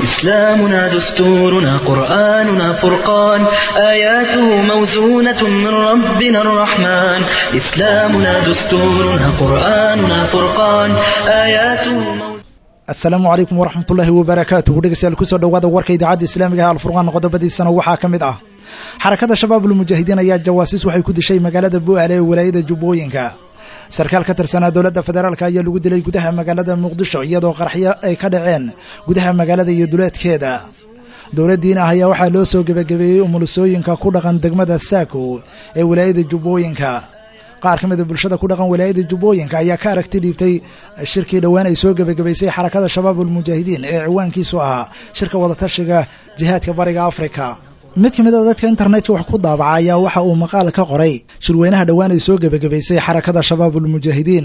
إسلامنا دستورنا قرآننا فرقان آياته موزونة من ربنا الرحمن إسلامنا دستورنا قرآننا فرقان آياته موزونة asalaamu calaykum waraxmatullaahi wabarakaatuhu dhegeystayaal kusoo dhowaada warka idaacadda islaamiga ah alfurqaan qodobadiisana waxaa ka mid ah xarakada shabaabul mujaahidiin ayaa jawaasiis waxay ku dishay magaalada bu'aale ee walaayada jubbooyinka sarkaal ka tirsanaa dowladda federaalk ayaa lagu dilay gudaha magaalada muqdisho iyadoo qaraxyo ay ka dhaceen gudaha magaalada iyo duleedkeeda dowladdiina ah ayaa waxaa loo soo gebagabeeyey umulusooyinka ku dhaqan degmada saako ee walaayada jubbooyinka qaar ka mida bulshada ku dhaqan walaayada jubbooyinka ayaa ka aragti dhiibtay shirkii dhowaan ay soo gebagabaysay xarakada shabaabulmujaahidiin ee ciwaankiisu ahaa shirka wadatashiga jihaadka bariga afrika mid ka mid a dadka internetka wax ku daabaca ayaa waxa uu maqaal ka qoray shirweynaha dhowaan ay soo gebagabaysay xarakada shabaabulmujaahidiin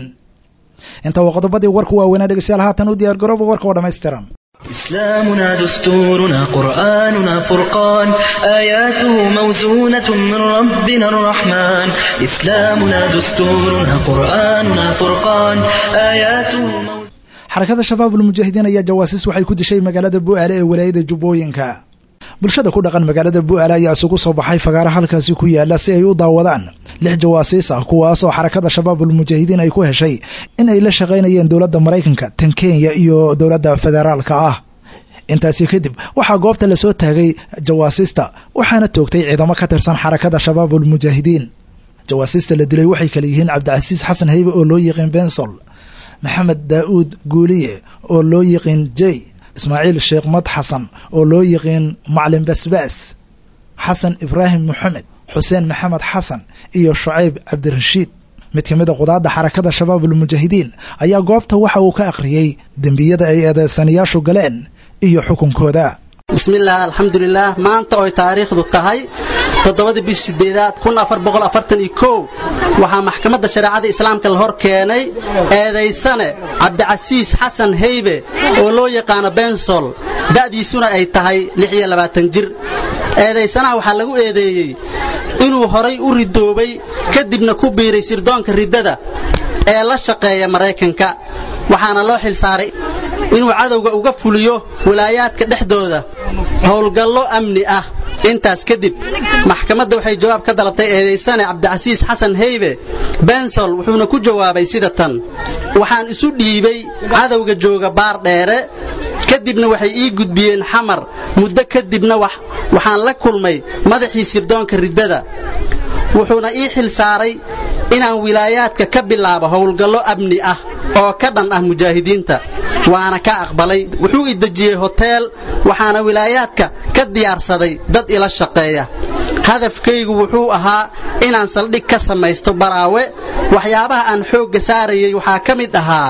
inta waa qodobadii warku waaweynaa dhegeystayaal haatan u diyaar garooba warka oo dhammaystiran إسلامنا دستورنا قرآننا فرقان آياته موزونة من ربنا الرحمن إسلامنا دستورنا قرآننا فرقان آياته موزونة xarakada shabaabulmujaahidiin ayaa jawaasiis waxay ku dishay magaalada bu'aale ee walaayada jubbooyinka bulshada ku dhaqan magaalada bu'aale ayaa isugu soo baxay fagaara halkaasi ku yaala si ay u daawadaan lix jawaasiis ah kuwaasoo xarakada shabaabulmujaahidiin ay ku heshay in ay la shaqaynayeen dowladda maraykanka tan kenya iyo dowladda federaalka ah intaasi kadib waxaa goobta lasoo taagay jawaasiista waxaana toogtay ciidamo ka tirsan xarakada shabaabulmujaahidiin jawaasiista la dilay waxay kale yihiin cabdicasiis xasan haybe oo loo yiqiin bensol maxamed daa'uud guuliye oo loo yiqiin jey ismaaciil sheekh mad xasan oo loo yiqiin maclin basbaas xasan ibraahim moxamed xuseen maxamed xasan iyo shucayb cabdirashiid mid ka mid a qudaadda xarakada shabaabulmujaahidiin ayaa goobta waxa uu ka akhriyey dembiyada ay eedeysanayaashu galeen iyo xukunkooda bismillaah alxamdulilaah maanta oy taariikhdu tahay toddobadii bish sideedaad kun afar boqol afartan iyo kow waxaa maxkamadda shareecada islaamka la hor keenay eedaysane cabdicasiis xasan heybe oo loo yaqaano bensol da'diisuna ay tahay lix iyo labaatan jir eedaysanaha waxaa lagu eedeeyey inuu horay u ridoobay kadibna ku biiray sirdoonka riddada ee la shaqeeya maraykanka waxaana loo xilsaaray inuu cadowga uga fuliyo walaayaadka dhexdooda howlgallo amni ah intaas kadib maxkamadda waxay jawaab ka dalabtay eedaysane cabdicasiis xasan heybe bensol wuxuuna ku jawaabay sida tan waxaan isu dhiibay cadowga jooga baar dheere kadibna waxay ii gudbiyeen xamar muddo kadibna waxaan la kulmay madaxii sirdoonka riddada wuxuuna ii xil saaray inaan wilaayaadka ka bilaabo howlgallo amni ah oo ka dhan ah mujaahidiinta waana ka aqbalay wuxuu i dejiyey hoteel waxaana wilaayaadka ka diyaarsaday dad ila shaqeeya hadafkaygu wuxuu ahaa inaan saldhig ka samaysto baraawe waxyaabaha aan xoogga saarayay waxaa ka mid ahaa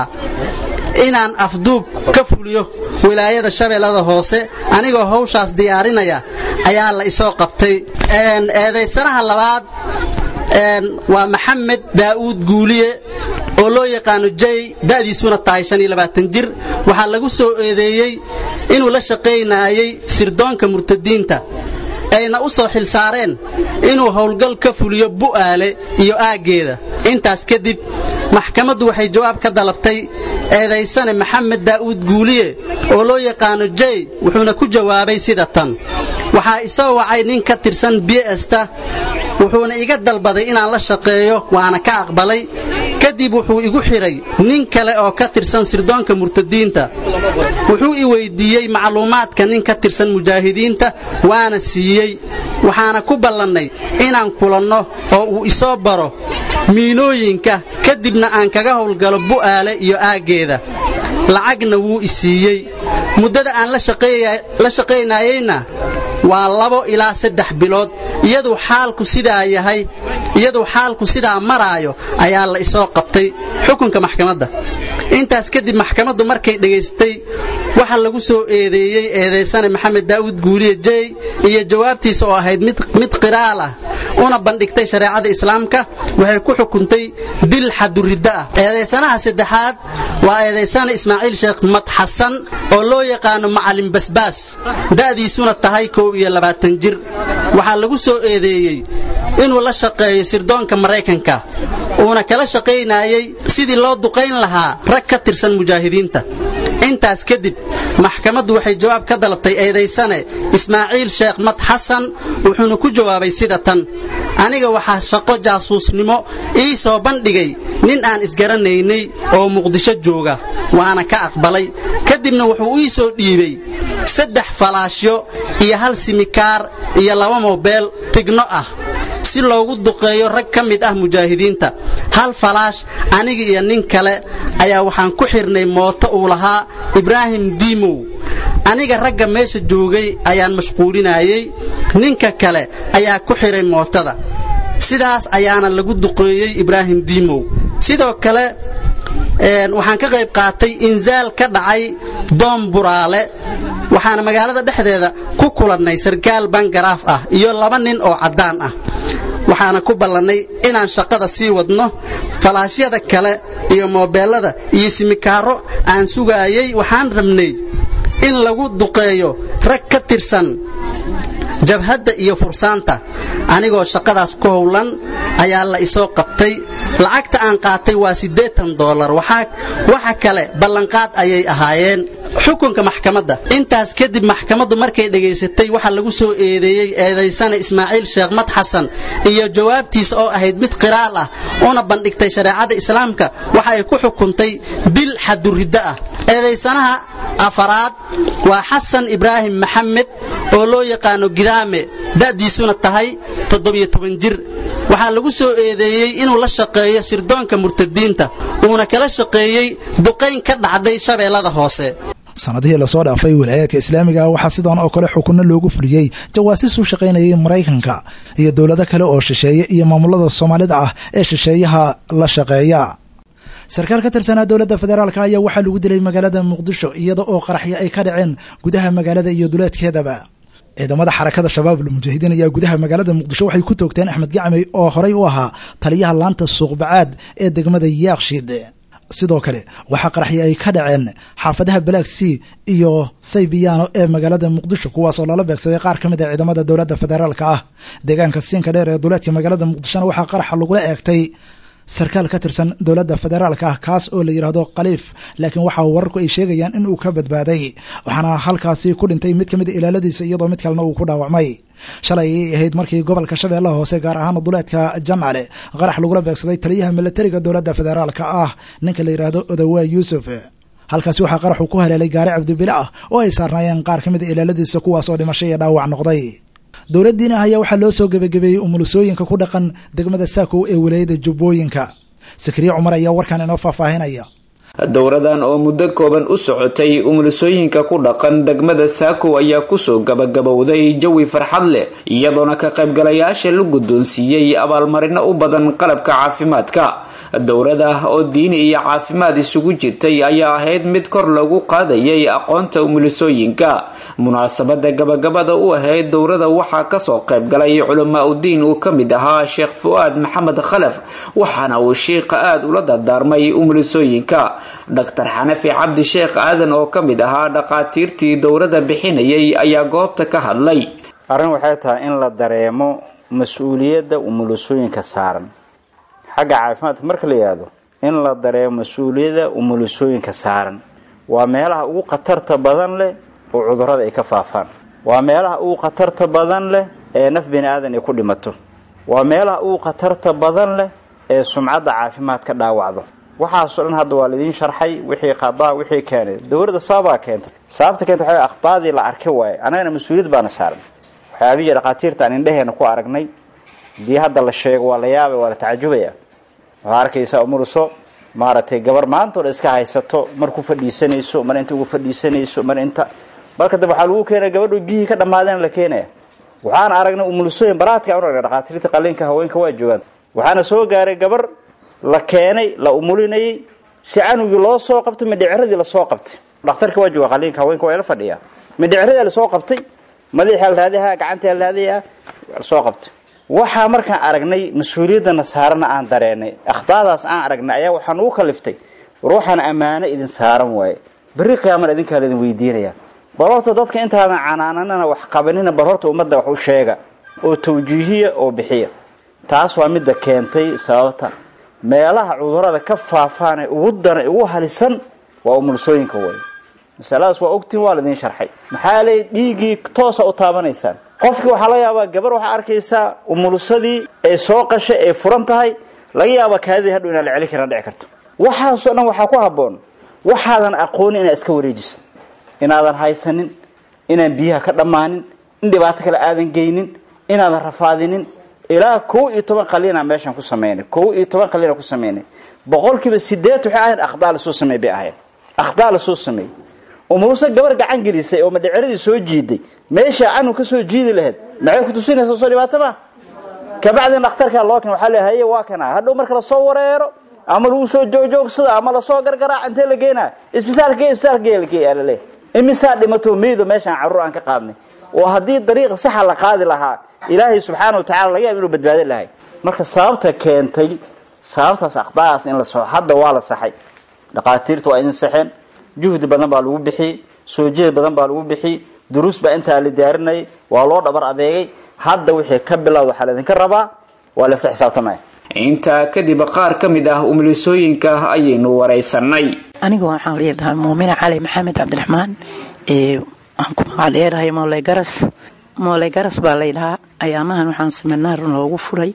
inaan afduub ka fuliyo wilaayada shabeellada hoose anigoo hawshaas diyaarinaya ayaa la isoo qabtay eedaysanaha labaad waa maxamed daa'uud guuliye oo loo yaqaano jey da'diisuna tahay jir waxaa lagu soo eedeeyey inuu la shaqaynaayay sirdoonka murtadiinta ayna u soo xilsaareen inuu howlgal ka fuliyo bu'aale iyo aaggeeda intaas kadib maxkamaddu waxay jawaab ka dalabtay eedaysane maxamed daa'uud guuliye oo loo yaqaano jey wuxuuna ku jawaabay sida tan waxaa isoo wacay nin ka tirsan biesta wuxuuna iga dalbaday inaan la shaqeeyo waana ka aqbalay kadib wuxuu igu xidhay nin kale oo ka tirsan sirdoonka murtadiinta wuxuu i weyddiiyey macluumaadka nin ka tirsan mujaahidiinta waana siiyey waxaana ku ballannay inaan kulanno oo uu isoo baro miinooyinka kadibna aan kaga howlgalo bu'aale iyo aaggeeda lacagna wuu i siiyey muddada aan la shaqaynayeyna waa labo ilaa saddex bilood iyaduu xaalku sidaa yahay iyaduu xaalku sidaa maraayo ayaa la isoo qabtay xukunka maxkamadda intaas kadib maxkamaddu markay dhegaystay waxa lagu soo eedeeyey eedaysane maxamed daa'uud guuliye jey iyo jawaabtiisa oo ahayd mid qiraal ah una bandhigtay shareecada islaamka waxay ku xukuntay dil xaduriddo ah eedaysanaha saddexaad waa eedaysane ismaaciil sheekh mad xasan oo loo yaqaano macalin basbaas da'diisuna tahay kow iyo labaatan jir waxaa lagu soo eedeeyey inuu la shaqeeyo sirdoonka maraykanka uuna kala shaqaynayey sidii loo duqayn lahaa rag ka tirsan mujaahidiinta intaas kadib maxkamaddu waxay jawaab ka dalabtay eedaysane ismaaciil sheekh mad xasan wuxuuna ku jawaabay sida tan aniga waxaa shaqo jaasuusnimo ii soo bandhigay nin aan isgaranaynay oo muqdisho jooga waana ka aqbalay kadibna wuxuu ii soo dhiibay saddex falaashyo iyo hal simikaar iyo laba mobeel tigno ah si loogu duqeeyo rag ka mid ah mujaahidiinta hal falaash aniga iyo nin kale ayaa waxaan ku xidhnay mooto uu lahaa ibraahim diimow aniga ragga meesha joogay ayaan mashquulinayey ninka kale ayaa ku xidhay mootada sidaas ayaana lagu duqeeyey ibraahim diimow sidoo kale waxaan ka qayb qaatay insaal ka dhacay doom buraale waxaana magaalada dhexdeeda ku kulannay sarkaal bangaraaf ah iyo laba nin oo caddaan ah waxaana ku ballannay inaan shaqada sii wadno falaashyada kale iyo moobeellada iyo simikaaro aan sugaayay waxaan rabnay in lagu duqeeyo rag ka tirsan jabhadda iyo fursaanta anigoo shaqadaas ku howlan ayaa la isoo qabtay lacagta aan qaatay waa siddeetan doolar waxa kale ballanqaad ayay ahaayeen xukunka maxkamadda intaas kadib maxkamaddu markay dhegaysatay waxaa lagu soo eedeeyey eedaysana ismaaciil sheekh mad xasan iyo jawaabtiisa oo ahayd mid qiraal ah una bandhigtay shareecada islaamka waxa ay ku xukuntay dil xaduriddo ah eedaysanaha afaraad waa xasan ibraahim maxamed oo loo yaqaano gidaame da'diisuna tahay jir waxaa lagu soo eedeeyey inuu la shaqeeyo sirdoonka murtadiinta uuna kala shaqeeyey duqayn ka dhacday shabeellada hoose sanadihii lasoo dhaafay walaayaadka islaamiga ah waxaa sidan oo kale xukunno loogu fuliyey jawaasiis u shaqaynayay maraykanka iyo dowlado kale oo shisheeye iyo maamulada soomaalida ah ee shisheeyaha la shaqeeya sarkaal ka tirsanaa dowladda federaalk ayaa waxaa lagu dilay magaalada muqdisho iyada oo qaraxyo ay ka dhaceen gudaha magaalada iyo duleedkeedaba ciidamada xarakada shabaab almujaahidiin ayaa gudaha magaalada muqdisho waxay ku toogteen axmed gacmey oo horey u ahaa taliyaha laanta suuqbacaad ee degmada yaakshiid sidoo kale waxaa qaraxyo ay ka dhaceen xaafadaha balaag c iyo saybiyaano ee magaalada muqdisho kuwaas oo lala beegsaday qaar ka mid a ciidamada dowladda federaalk ah deegaanka siinka dheer ee duleedka magaalada muqdishona waxaa qaraxa lagula eegtay sarkaal ka tirsan dowladda federaalk ah kaas oo la yidhaahdo khaliif laakiin waxaa wararku ay sheegayaan in uu ka badbaaday waxaana halkaasi ku dhintay mid ka mid a ilaaladiisa iyadoo mid kalena uu ku dhaawacmay shalay ayay ahayd markii gobolka shabeellaha hoose gaar ahaan duleedka jamcale qarax lagula beegsaday taliyaha milatariga dowladda federaalk ah ninka la yidhaahdo odawaa yuusuf halkaasi waxaa qaraxu ku haleelay gaari cabdibile ah oo ay saarnaayeen qaar ka mid a ilaaladiisa kuwaas oo dhimasho iyo dhaawac noqday dowladdiina ayaa waxaa loo soo gebagabeeyey umulusooyinka ku dhaqan degmada saakow ee walaayada jubbooyinka sakriye cumar ayaa warkan inoo faahfaahinaya dowradan oo muddo kooban u socotay umulisooyinka ku dhaqan degmada saakow ayaa kusoo gabagabowday jawi farxad leh iyadoona ka qaybgalayaasha la guddoonsiiyey abaalmarino u badan qalabka caafimaadka dowrada oo diini iyo caafimaad isugu jirtay ayaa ahayd mid kor lagu qaadayay aqoonta umulisooyinka munaasabada gabagabada u ahayd dowrada waxaa kasoo qaybgalay culamaa udiin uu ka mid ahaa sheekh fu-aad maxamed khalaf waxaana uu shiiqa aada ula dardaarmay umulisooyinka dhaktar xanafi cabdi sheekh aadan oo ka mid ahaa dhaqaatiirtii dowrada bixinayay ayaa goobta ka hadlay arrin waxay tahay in la dareemo mas-uuliyadda umulisooyinka saaran xagga caafimaadka marka la yidhaahdo in la dareemo mas-uuliyadda umulisooyinka saaran waa meelaha ugu khatarta badan leh oo cudurrada ay ka faafaan waa meelaha ugu khatarta badan leh ee naf bini aadan ay ku dhimato waa meelaha ugu khatarta badan leh ee sumcadda caafimaad ka dhaawacdo waxaasoo dhan hadda waa laidiin sharxay wixii qadaa wixii keenay dowladda sababaa keentay sababta keenta waxa akhdaadii la arkay waaye annagana mas-uuliyad baana saaran waxyaabihii dhakhaatiirta aan indheheena ku aragnay hadii hadda la sheego waa la yaabay waa la tacajubaya waxaa arkaysaa umuruso maaragtay gabar maanta o dhan iska haysato mar ku fadhiisanayso mar inta ugu fadhiisanayso mar inta marka dambe waxaa lagu keenaya gabadho biyihii ka dhammaadeen la keenaya waxaan aragnay umulusooyin baraadka aan aragnay dhakhaatiirta qaliinka haweenka waa joogaan waxaana soo gaaray gabar la keenay la umulinayay si canugii loo soo qabtay midhiciradii lasoo qabtay dhakhtarka waa jooga qaliinka haweenka waa la fadhiyaa midhiciradii lasoo qabtay madaxii alraadiha gacantii alraadiha lasoo qabtay waxaa markaan aragnay mas-uuliyaddana saarana aan dareenay akhdaadaas aan aragnay ayaa waxaan ugu kaliftay war waxaan ammaano idin saaran waaye berri qiyaamana idinkaa laidin weydiinaya bal horta dadka intaadan canaananana wax qabanina bal horta ummadda wax u sheega oo tawjiihiya oo bixiya taas waa midda keentay sababta meelaha cudurada ka faafaan ee ugu dana ugu halisan waa umulisooyinka way masaladaas waa ogtiin waa laidin sharxay maxaa leey dhiiggii toosa u taabanaysaan qofkii waxaa laga yaabaa gabar waxaa arkaysaa umulusadii ee soo qashay ee furan tahay laga yaabaa kaadidii hadhow inaan la celi karin dhici karto waxaasoo dhan waxaa ku habboon waxaadan aqoonin inaad iska wareejisid inaadan haysanin inaan biyaha ka dhammaanin in dhibaato kale aadan geynin inaadan rafaadinin ilaa kow iyo toban qaliina meeshaan ku samaynay kow iyo toban qaliina ku samaynay boqolkiiba sideed waxay ahayn akhdaa lasoo sameey bay ahayn akhdaa lasoo sameeyey umuluse gabar gacan gelisay oo madheceradii soo jiiday meeshaa canug ka soo jiidi lahayd maxay ku tusinaysaa soo dhibaato ma kabacdin dhakhtarkaa loo keen waxaa le haye waa kana hadhow marka lasoo wareero ama lagu soo joogjoogsada ama lasoo gargaraac intee la geenaa isbitaalka isbitaalka lale imisaa dhimato meydo meeshaan carruur aan ka qaadnay oo haddii dariiqa saxa la qaadi lahaa ilaahay subxaana wa tacala laga yaaba inuu badbaadin lahay marka sababta keentay sababtaas aqdaadaas in la soo hadda waa la saxay dhaqaatiirta waa idin saxeen juhdi badan baa lagu bixiyey soo jeed badan baa lagu bixiyey duruus baa intaa la diyaarinayay waa loo dhabar adeegay hadda wixii ka bilowda waxaa laydinka rabaa waa laysa xisaabtamaya intaa kadib qaar ka mid ah umulisooyinka ayaynu waraysanay aniga waxaan leedahay muumina cali maxamed cabdiraxmaan waxaan ku magac dheerahay mooley garas mooley garas baa laydhahaa ayaamahan waxaan seminaar loogu furay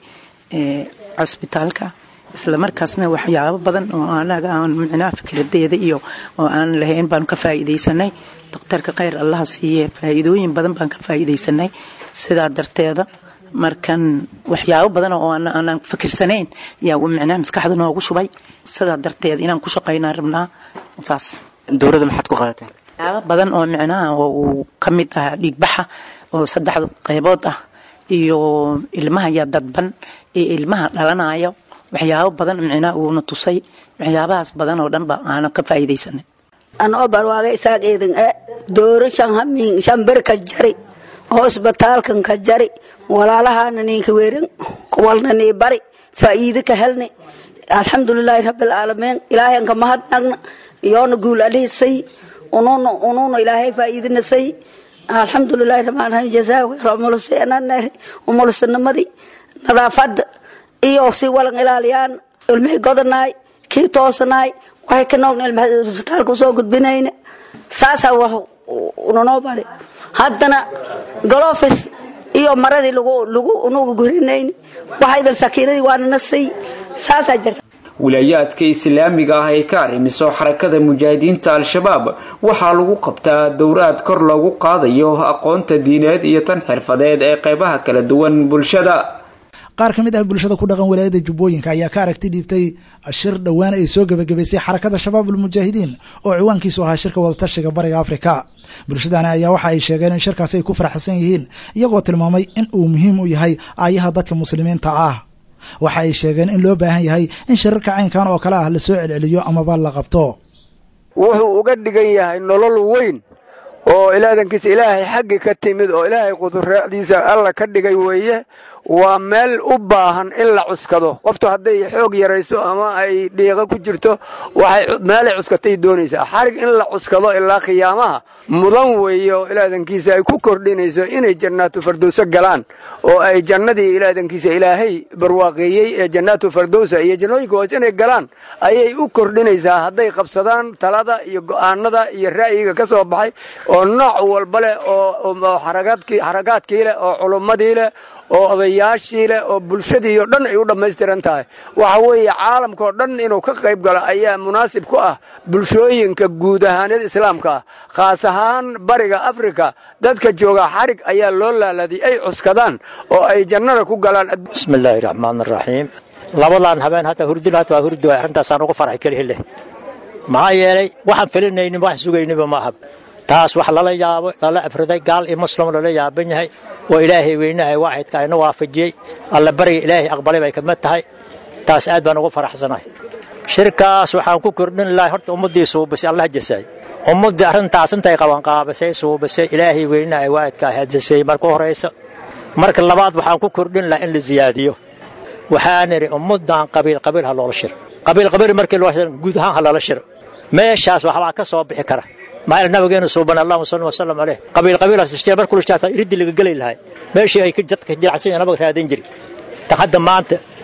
cosbitaalka isla markaasna waxyaabo badan oo anaga aan micnaha fikradeeda iyo oo aan lahayn baan ka faa'iidaysanay daktarka khayr allaha siiye faa'iidooyin badan baan ka faa'iidaysanay sidaa darteeda markan waxyaabo badan oo aanan fikirsanayn yaa micnaha maskaxda noogu shubay sidaa darteed inaan ku shaqaynaan rabnaa saas dowladda maxaad ku qaadateen waxyaabo badan oo micnaha oo uu ka mid ah dhiigbaxa oo saddexda qaybood ah iyo ilmaha ya dadban iyo ilmaha dhalanayo waxyaabo badan micnaha uuna tusay waxyaabahaas badan oo dhanba aanan ka faa'iidaysanay anoo barwaaga isaaq eedan e dooro shan hamiin shan ber ka jari hosbitaalkan ka jari walaalahaana ninka weeran kuwalna nii bari faa'iido ka helni alxamdulilaahi rabbilcaalamiin ilaahayan ka mahadnagna yoona guul alihisay ununa ununa ilaahay faa'iidina say alxamdulilaahi rabbilcaalamiin jazaa umulusananeri umulusanimadi nadaafada iyo si walan ilaaliyaan ilmihii godanaay kii toosanaay waxay ka noogna ilmaha isbitaalka usoo gudbinayna saasaa wax unanoo bari haddana golofis iyo maradii lagu unuga gurinayni waxa idil sakiinadii waana nasay saasaa jirta wilaayaadka islaamiga ah ee ka arrimiso xarakada mujaahidiinta al-shabaab waxaa lagu qabtaa dowraad kor loogu qaadayo aqoonta diineed iyo tan xirfadeed ee qeybaha kala duwan bulshada qaar ka mid ah bulshada ku dhaqan walaayada jubbooyinka ayaa ka aragti dhiibtay shir dhowaan ay soo gebagabaysay xarakada shabaab ulmujaahidiin oo ciwaankiisu ahaa shirka wadatashiga bariga afrika bulshadani ayaa waxa ay sheegeen in shirkaasi ay ku faraxsan yihiin iyagoo tilmaamay in uu muhiim u yahay aayaha dadka muslimiinta ah waxa ay sheegeen in loo baahan yahay in shirarka caynkan oo kale ah lasoo celceliyo amaba la qabto wuxuu uga dhigan yahay nolol weyn oo ilaadankiisa ilaahay xaggi ka timid oo ilaahay qudureecdiisa alla ka dhigay weeye waa meel u baahan in la cuskado qoftu hadday xoog yarayso ama ay dhiiqo ku jirto waxay meelay cuskatay doonaysaa xarig in la cuskado ilaa khiyaamaha mudan weeye oo ilaadankiisa ay ku kordhinayso inay jannaatu fardowso galaan oo ay jannadii ilaadankiisa ilaahay barwaaqeeyey ee jannaatu fardowsa iyo jannooyinka hoos inay galaan ayay u kordhinaysaa hadday qabsadaan talada iyo go'aanada iyo ra'yiga ka soo baxay oo nooc walba leh oo xarakaadkii leh oo culummadii leh oo odayaashii leh oo bulshadii oo dhan ay u dhammaystiran tahay waxa weeye caalamkaoo dhan inuu ka qayb galo ayaa munaasib ku ah bulshooyinka guud ahaaneed islaamka ah khaas ahaan bariga afrika dadka jooga xarig ayaa loo laaladay ay cuskadaan oo ay jannada ku galaan bismillaahi raxmaan raxiim labadan habeen hadda hurdin hadda waa hurdi waay arrintaasaan ugu farxi kelihi leh maxaa yeelay waxaan filinaynin wax sugayniba ma ahab taas wax lala yaabo lala abriday gaal iyo muslim lala yaaban yahay oo ilaahay weynahay waaxidka ayna waafajiyey alla bariga ilaahay aqbalay bay kamid tahay taas aad baan ugu faraxsanahay shirkaas waxaan ku kordhin lahay horta ummaddii suubisay allah jasaay ummaddii arrintaas intay qabanqaabisay suubisay ilaahay weynahay waaxidka hadisay marka horaysa marka labaad waxaan ku kordhin lahaa in la siyaadiyo waxaan idhi ummaddan qabiil qabiil ha loola shiro qabiil qabiil markii loo shiro guud ahaan ha loola shiro meeshaas waxbaa ka soo bixi kara maxaa nabigeenu suuban allahuma salli wasalam caleyh qabiil qabiilaas ishtiya markuu ishtaata iriddi laga geli lahay meeshii ay dadka jilacsan nabaga raadin jiri tan hadda maanta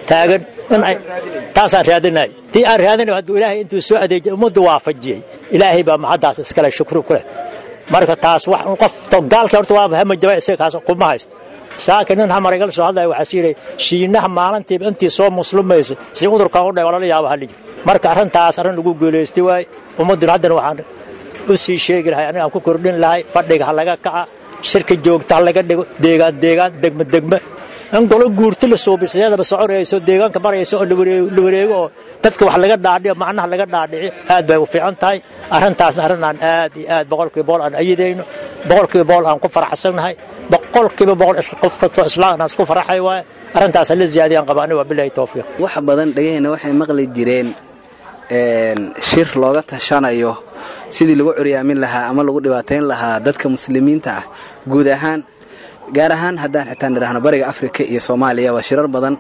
taagan in ay taasaan raadinay tii aan raadinay hadduu ilaahay intuu soo adeejiyay ummaddu waafajiyey ilaahay baa maxaddaas iskale shukri ku leh marka taas wax qof gaalka horta waa hama jaba isaga kaas kuma haysto saaka nin hamar igala soo hadlaya waxaa siiray shiinaha maalintiiba intii soo muslimaysa si cudurkan u dhay waa lala yaaba haliji marka arrintaas arrin lagu guulaystay waay ummadduna haddana waxaan u sii sheegi lahay aniga aan ku kordhin lahay fadhiga ha laga kaca shirka joogta ha laga dhigo deegaan deegaan degme degme in golo guurti la suubisadeedaba soconayso deegaanka marayso oo la wareego oo dadka wax laga dhaadhiyo macnaha laga dhaadhici aad bay u fiican tahay arrintaasna arrin aan aad iyo aad boqolkiiba boqol aan ayidayno boqolkiiba boqol aan ku faraxsannahay boqolkiiba boqol qof kastoo islaamna isku faraxay waaye arrintaas hala ziyaadiyaan qaba aniga waa bilahi towfiiq wax badan dhegaheenna waxay maqli jireen shir looga tashanayo sidii lagu curyaamin lahaa ama lagu dhibaatayn lahaa dadka muslimiinta ah guud ahaan gaar ahaan haddaan xitaa nidhaahno bariga afrika iyo soomaaliya waa shirar badan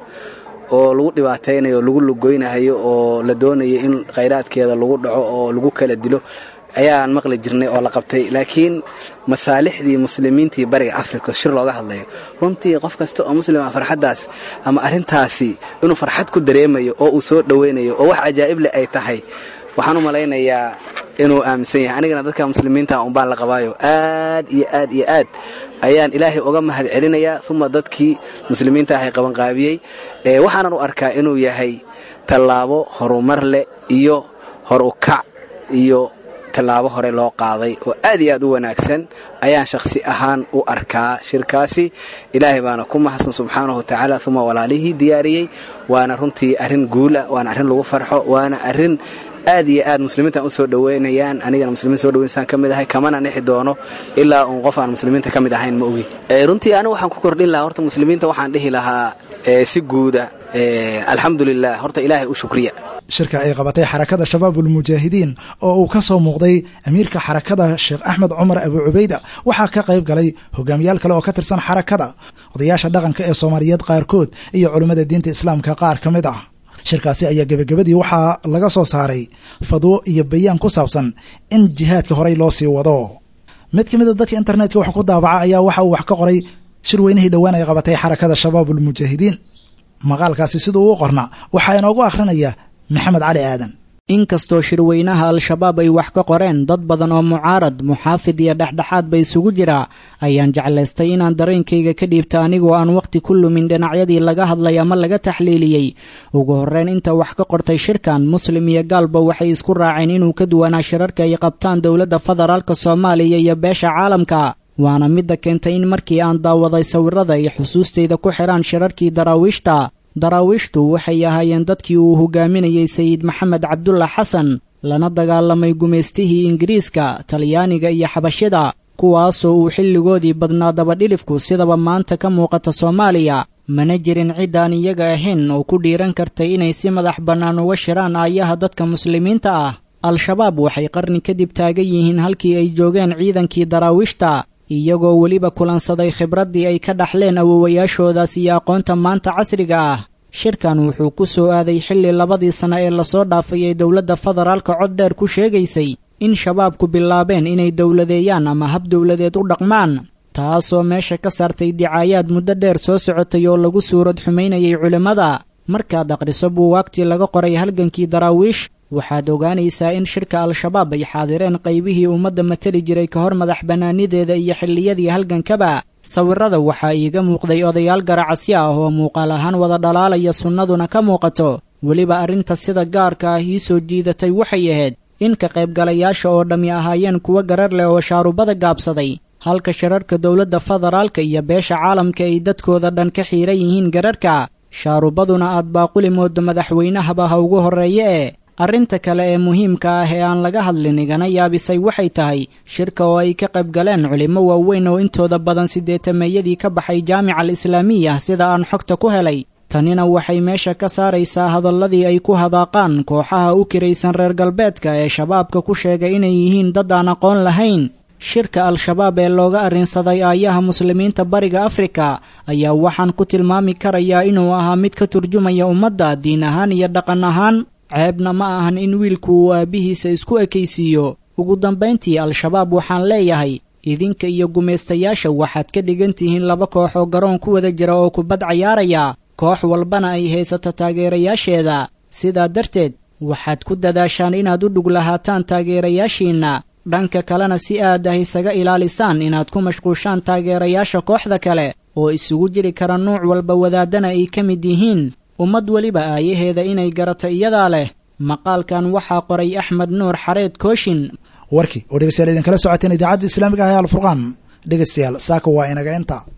oo lagu dhibaataynayo lagu lugoynahayo oo la doonayo in khayraadkeeda lagu dhaco oo lagu kala dilo ayaan maqli jirnay oo la qabtay laakiin masaalixdii muslimiintii bariga afrika shir looga hadlayo runtii qof kasta oo muslima farxaddaas ama arrintaasi inuu farxad ku dareemayo oo uu soo dhoweynayo oo wax cajaa'ib leh ay tahay waxaan u malaynayaa inuu aaminsan yahay anigana dadka muslimiinta unbaan la qabaayo aad iyo aad iyo aad ayaan ilaahay uga mahad celinayaa uma dadkii muslimiinta ahay qabanqaabiyey waxaanan u arkaa inuu yahay tallaabo horumar leh iyo hor u kac iyo tallaabo hore loo qaaday oo aad iyo aad u wanaagsan ayaan shakhsi ahaan u arkaa shirkaasi ilaahay baana ku mahadsan subxaanahu watacaala uma walaalihii diyaariyey waana runtii arrin guula waana arrin lagu farxo waana arrin aad iyo aad muslimiintan u soo dhoweynayaan anigana muslimiin soo dhoweynaysaan ka mid ahay kamana nixi doono ilaa uun qof aan muslimiinta ka mid ahayn ma ogi runtii anigu waxaan ku kordhin lahaa horta muslimiinta waxaan dhihi lahaa si guuda alxamdulilah horta ilaahay u shukriya shirka ay qabatay xarakada shabaabulmujaahidiin oo uu ka soo muuqday amiirka xarakada sheekh axmed cumar abu cubayda waxaa ka qayb galay hogaamiyaal kale oo ka tirsan xarakada odayaasha dhaqanka ee soomaaliyeed qaarkood iyo culimmada diinta islaamka qaar ka mid ah shirkaasi ayaa gebagabadii waxaa laga soo saaray fadwo iyo bayaan ku saabsan in jihaadka horey loo sii wado mid ka mid a dadka internetka wax ku daabaca ayaa waxa uu wax ka qoray shir weynihii dhowaan ay qabatay xarakada shabaabulmujaahidiin maqaalkaasi siduu u qorna waxaa inoogu akhrinaya maxamed cali aadan inkastoo shirweynaha al-shabaab ay wax ka qoreen dad badan oo mucaarad muxaafid iyo dhexdhexaad ba isugu jira ayaan jeclaystay inaan dareenkayga ka dhiibta anigoo aan wakhti ku lumin dhinacyadii laga hadlay ama laga taxliiliyey ugu horreyn inta wax ka qortay shirkan muslim iyo gaalba waxay isku raaceen inuu ka duwanaa shirarka ay qabtaan dowladda federaalk soomaaliya iyo beesha caalamka waana midda keentay in markii aan daawaday sawirada ay xusuustayda ku xidhaan shirarkii daraawiishta daraawiishtu waxay ahaayeen dadkii uu hogaaminayey sayid maxamed cabdulla xasan lana dagaalamay gumaystihii ingiriiska talyaaniga iyo xabashida kuwaasoo uu xilligoodii badnaa dabadhilifku sidaba maanta ka muuqata soomaaliya mana jirin ciddaan iyaga ahayn oo ku dhiiran kartay inay si madax bannaan uga shiraan aayaha dadka muslimiinta ah al-shabaab waxay qarni kadib taagan yihiin halkii ay joogeen ciidankii daraawiishta iyagoo weliba kulansaday khibraddii ay ka dhaxleen awowayaashoodaas iyo aqoonta maanta casriga ah shirkan wuxuu ku soo aaday xilli labadii sanno ee lasoo dhaafay ee dowladda federaalka cod dheer ku sheegaysay in shabaabku bilaabeen inay dowladeeyaan ama hab dowladeed u dhaqmaan taasoo meesha ka saartay dicaayaad muddo dheer soo socotay oo lagu suurad xumaynayay culimmada markaad akhriso buugaagtii laga qoray halgankii daraawiish waxaad ogaanaysaa in shirka al-shabaab ay xaadireen qaybihii ummadda matali jiray ka hor madax bannaanideeda iyo xilliyadii halgankaba sawirada waxaa iiga muuqday odayaal garacasyo ah oo muuqaal ahaan wada dhalaalaya sunnaduna ka muuqato weliba arrinta sida gaarka ah ii soo jiidatay waxay ahayd in ka qaybgalayaasha oo dhammi ahaayeen kuwo garar leh oo shaarubada gaabsaday halka shirarka dowladda federaalka iyo beesha caalamka ay dadkooda dhan ka xiiran yihiin gararhka shaarubaduna aad baaquli moodo madaxweynahaba ha ugu horreeye ee arrinta kale ee muhiimka ah ee aan laga hadlin igana yaabisay waxay tahay shirka oo ay ka qayb galeen culimmo waaweyn oo intooda badan siddeetameeyadii ka baxay jaamica al islaamiya sida aan xogta ku helay tanina waxay meesha ka saaraysaa hadalladii ay ku hadaaqaan kooxaha u kiraysan reer galbeedka ee shabaabka ku sheegay inay yihiin dad aan aqoon lahayn shirka al-shabaab ee looga arrinsaday aayaha muslimiinta bariga afrika ayaa waxaan ku tilmaami karayaa inuu ahaa mid ka turjumaya ummadda diin ahaan iyo dhaqan ahaan ceebna ma ahan in wiilku uu aabbihiisa isku ekaysiiyo ugu dambayntii al-shabaab waxaan leeyahay idinka iyo gumaystayaasha waxaad ka dhigan tihiin laba koox oo garoon ku wada jira oo kubad cayaaraya koox walbana ay haysato taageerayaasheeda sidaa darteed waxaad ku dadaashaan inaad u dhug lahaataan taageerayaashiinna dhanka kalena si aad ah isaga ilaalisaan inaad ku mashquushaan taageerayaasha kooxda kale oo isugu jiri kara nuuc walba wadaadana ay ka mid yihiin ummad weliba aayaheeda inay garata iyadaa leh maqaalkan waxaa qoray axmed nuur xareed kooshin warkii oo dhegeystayaal idinkala socoteen idaacadda islaamiga ah ee alfurqaan dhegeystayaal saaka waa inaga inta